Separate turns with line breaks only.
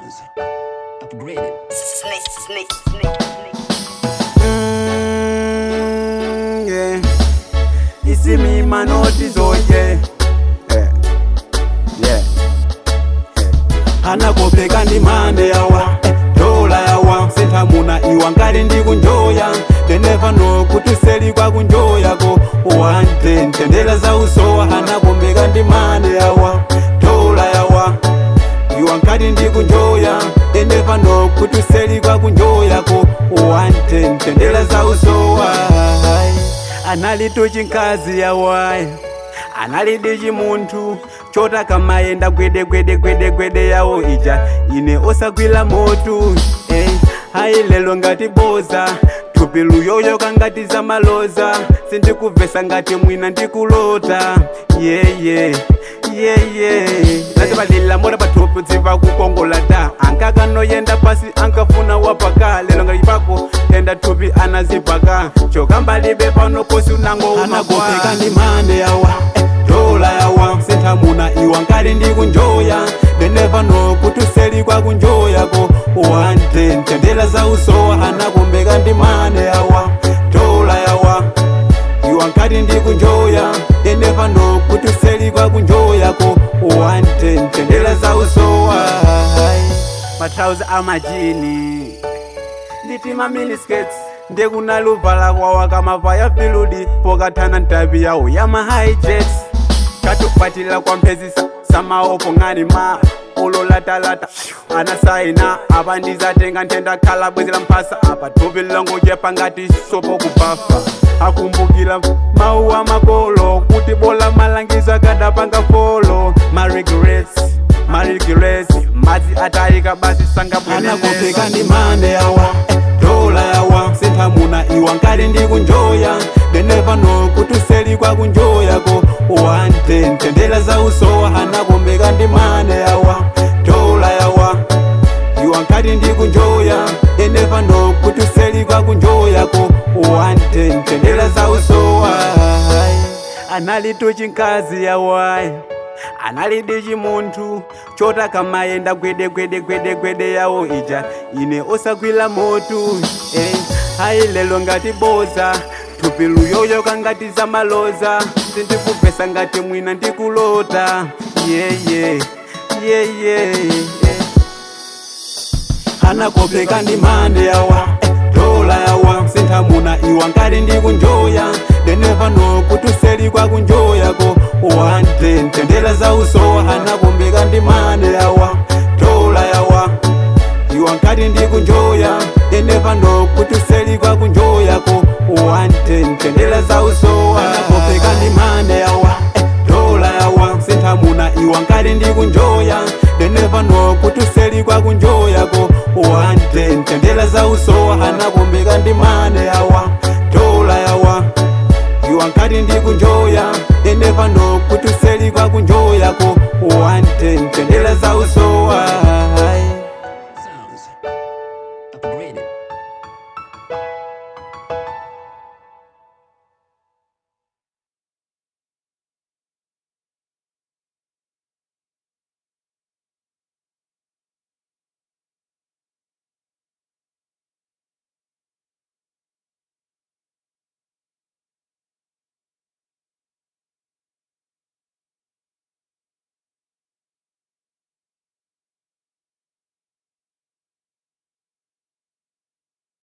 sounds. Upgraded.
Snake, snake, snake, snake.
Mm, yeah. You see me, man, notice, oh yeah. Yeah. Yeah. yeah. anakopeka ndi mande yawa eh, dola yawa senthamuna iwa ngati ndi kunjoya they never know kuti seli kwa kunjoyako wante ntendera za usowa anakombeka ndi mande yawa dola yawa iwa ngati ndi kunjoya they never know kuti seli kwa kunjoyako wante ntendera za usowa anali tuchinkazi yawayi analidi chimunthu chotaka mayenda gwede gwede gwede gwede yawo ija ine osagwira motu eh, hayi lelo ngati boza thupi luyoyo kangati zamaloza sindikuvesa ngati mwina ndikulota yeye yeye latibalila mora pathupi dziva kukongola ta ankakanoyenda pasi ankafuna wapaka lelo ngati pako tenda thupi anazipaka chokambalibe pano kosi unango anakopeka ndi mande yawa eh, dola yawa senthamuna iwa ngati ndi kunjoya they never know kuti seli kwa kunjoyako wante ntendera za usowa anakombeka ndi mande yawa dola yawa iwa ngati ndi kunjoya they never know kuti seli kwa kunjoyako wante ntendera za usowa matrauzi amajini nditima miniskets ndekunaluvala kwawa kamavaya filudi pokathana ntavi yawo yamahijets katukwatila kwamphezisa samaopo ng'ani ma ulolatalata anasaina apa ndizatenga ntenda khala bwezi la mphasa apa thupi langochepa ngati sopo kubafa akumbukila mawu a makolo kuti bola malangizo akadapanga folo ma regrets ma regrets madzi atayika basi sangabwananakopeka ndi mande yawa dola yawa senthamuna iwa ngati ndi kunjoya they never know kuti seli kwa kunjoyako wante ntendera za usowa anakombeka ndi mande yawa dola yawa iwa ngati ndi kunjoya they never know kuti seli kwa kunjoyako wante ntendera za usowa anali tuchinkazi yawayi analidi chimunthu chotaka mayenda gwede gwede gwede gwede yawo ija ine osagwira motu eh, hayi lelo ngati boza thupi luyoyo kangati zamaloza sindikuvesa ngati mwina ndikulota yeye yeye anakopeka ndi mande yawa eh, dola yawa senthamuna iwa ngati ndi kunjoya they never know kuti seli kwa kunjoyako wante ntendera za usowa anakombeka ndi mande yawa dola yawa iwa ngati ndi kunjoya they never know kuti seli kwa kunjoyako wante ntendera za usowa anakopeka ndi mande yawa eh, dola yawa senthamuna iwa ngati ndi kunjoya they never know kuti seli kwa kunjoyako wante ntendera za usowa anakombeka ndi mande yawa dola yawa iwa ngati ndi kunjoya they never know kuti seli kwa kunjoyako wante ntendera za usowa